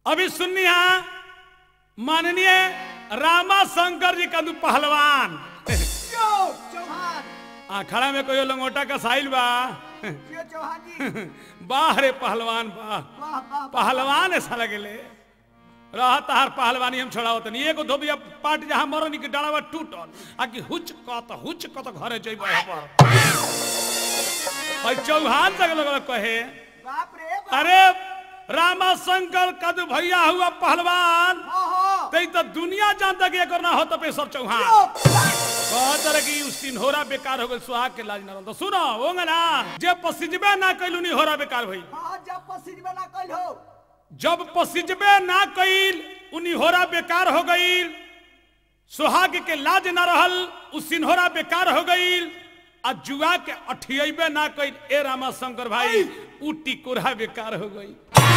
अभी सुननी है माननीय रामा शंकर जी कंदू पहलवान यो चौहान आ खड़ा में कोई लंगोटा का साइल बा यो चौहान जी वाह रे पहलवान वाह वाह वाह वाह। पहलवान ऐसा लगेले रहा तहार पहलवानी हम छोड़ाओ तनी एगो धोबिया पाट जहां मरनी के डालावा टूटल आ कि हुच कत हुच कत घरे जइबो पर और चौहान तक लोग कहे बाप रे बाप अरे रामा शंकर कद भैया हुआ पहलवान हो हो तई तो दुनिया जानता कि एकर ना हो तो पेशर चौहान यो कहत रहे कि उस दिन होरा बेकार हो गइल सुहाग के लाज ना रहल तो सुनो होंगे ना जे पसिजबे ना कैलू नी होरा बेकार भई हाँ जब पसीज बना कल हो जब पसिजबे ना कैल उनी होरा बेकार हो गईल सुहाग के लाज ना रहल उ सिन्होरा बेकार हो गईल आ जुआ के अठियबे ना कैल ए रामा शंकर भाई उ टिकोरा बेकार हो गई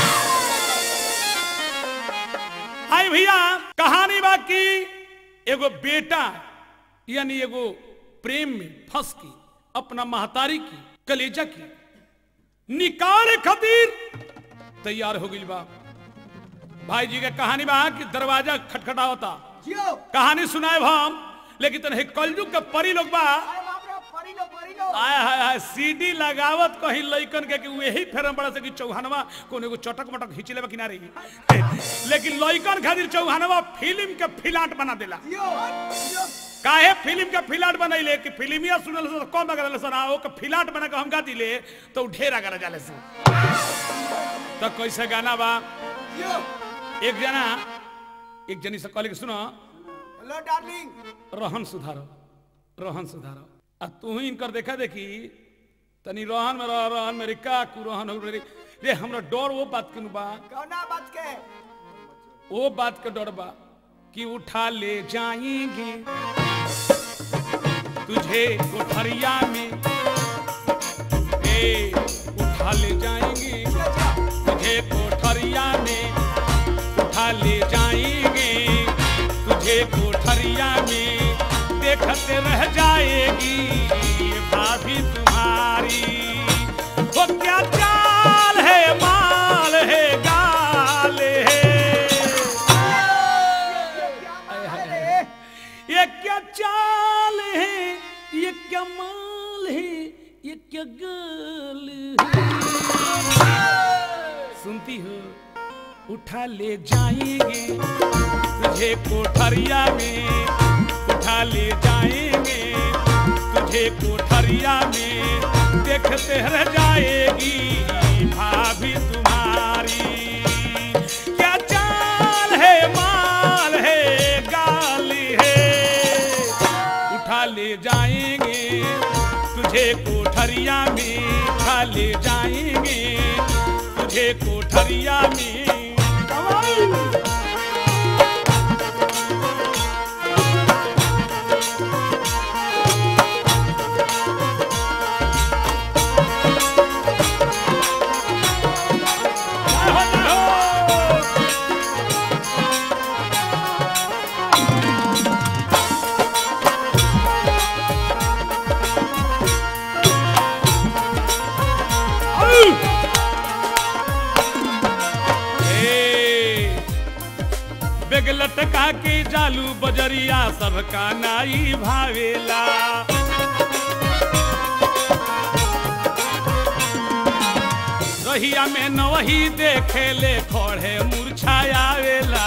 हाय भैया कहानी बा की एगो बेटा यानी एगो प्रेम में फंस की अपना महतारी की कलेजा की निकाले खातिर तैयार हो गई बा भाई जी के कहानी बा कि दरवाजा खटखटा होता जियो कहानी सुनाए हम लेकिन तन कलयुग के परी लोग बा अरे बाप रे परी लो परी लो आय हाय हाय सीडी लगावत कहीं लइकन के कि वही फेरम बड़ा से कि चौहानवा कोने एगो चटक मटक खींच लेबा किनारे लेकिन लइकन खातिर चौहानवा फिल्म के फिलाट बना देला जियो जियो काहे फिल्म के फिलाट बनैले कि फिल्मिया सुनल से कम अगर सर आओ के फिलाट बना के हम गा दिले तो उ ढेर अगर जाले से तो कैसे गाना बा जियो एक जना एक जनी से कहले कि सुनो हेलो डार्लिंग रहन सुधारो रहन सुधारो आ तू ही इनकर देखा देखी तनी रहन में रह रहन मेरी का कु रहन हो रे रे हमरा डर वो बात के नु बा कौना बात के वो बात के डर बा कि उठा ले जाएंगे तुझे कोठरिया में ए उठा ले जाएंगे जियो जियो तुझे कोठरिया में उठा ले जाएंगे तुझे कोठरिया में देखते रह जाएगी ये भाभी तुम्हारी वो क्या चाल है माल है गाल है क्या माल है रे ये क्या चाल है ये क्या माल है ये क्या गाल है सुनती हो उठा ले जाएंगे तुझे कोठरिया में उठा ले जाएंगे तुझे कोठरिया में देखते रह जाएगी भाभी तुम्हारी क्या चाल है माल है गाल है उठा ले जाएंगे तुझे कोठरिया में उठा ले जाएंगे तुझे कोठरिया में ए, बेग लटका के जालू बजरिया सबका नाई भावेला रहिया में नवही देखे ले खड़े मुरछायावेला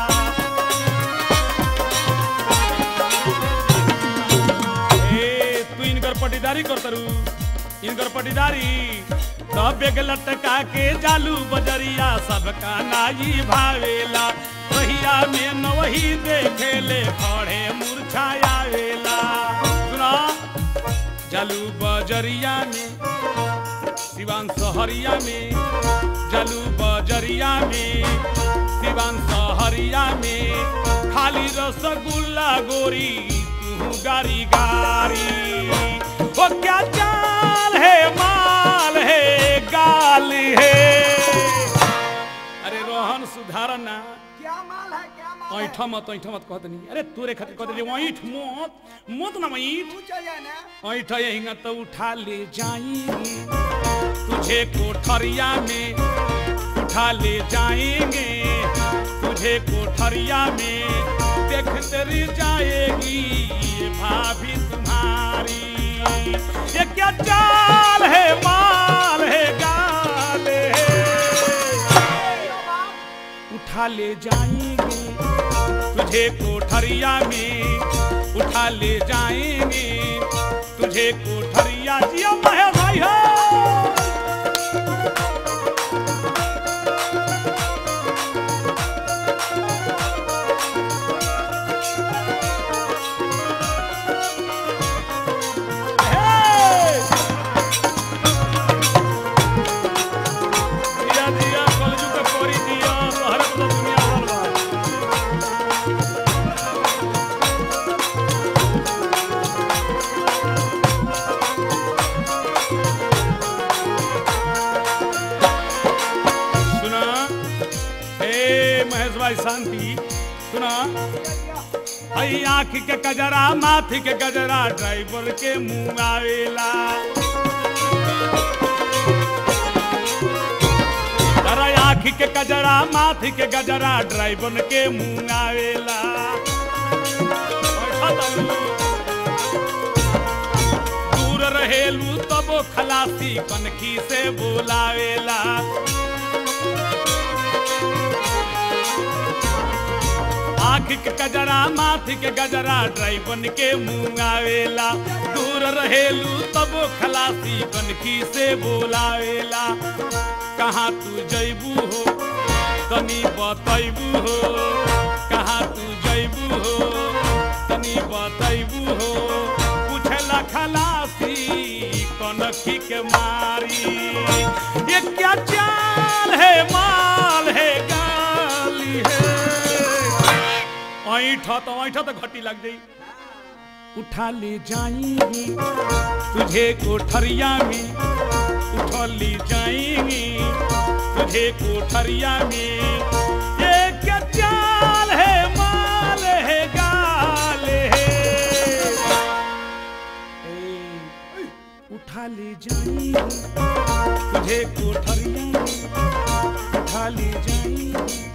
ए तू इनकर पटीदारी कर तरू इनकर पटीदारी तब बेग लटका के जालू बजरिया सबका नाई भावेला रहिया में नवही देखे ले खड़े मुरछायावेला सुना जालू बजरिया में सिवान सहरिया में जलू बजरिया में सिवान सहरिया में खाली रसगुल्ला गोरी तू गारी गारी वो क्या चाल है माल है गाल है अरे रोहन सुधारना क्या माल है क्या माल है ऐठ मत ऐठ मत कहत नहीं अरे तोरे खातिर कहत रही ऐठ मत मत ना ऐठ तू चल जाना ऐठ यहीं तो उठा ले जाएंगे तुझे कोठरिया में उठा ले जाएंगे तुझे कोठरिया में देखते रह जाएगी ये भाभी तुम्हारी ये क्या चाल है माल है गाल है उठा ले जाएंगे तुझे कोठरिया में उठा ले जाएंगे तुझे कोठरिया जिया महेश भाई हो हे! दिया दिया कलजू के पोरी दिया तोहरे तो दुनिया बर्बाद सुना हे महेश भाई शांति सुना हई आँख के गजरा माथी के गजरा ड्राइवर के मुंह आवेला अरे आँख के गजरा माथी के गजरा ड्राइवर के मुंह आवेला बैठा तनी। दूर रहेलू तब खलासी कनखी से बोलावेला आँख के गजरा माथ के गजरा ड्राइवन के मुंह आवेला दूर रहेलू तब खलासी कनखी से बोलावेला कहाँ तू जैबू हो तनी बतैबू हो कहाँ तू जैबू हो तनी बतैबू हो पूछला खलासी कनखी के मारी ये क्या चाल है माल है गाली है ऐठा तो ऐठा तो घटी लग जाई उठा ले जाएंगी तुझे कोठरिया में उठा ले जाएंगी तुझे कोठरिया में ये क्या चाल है माल है गाल है ए, उठा ले जाएंगी तुझे कोठरिया में उठा ले जाएंगी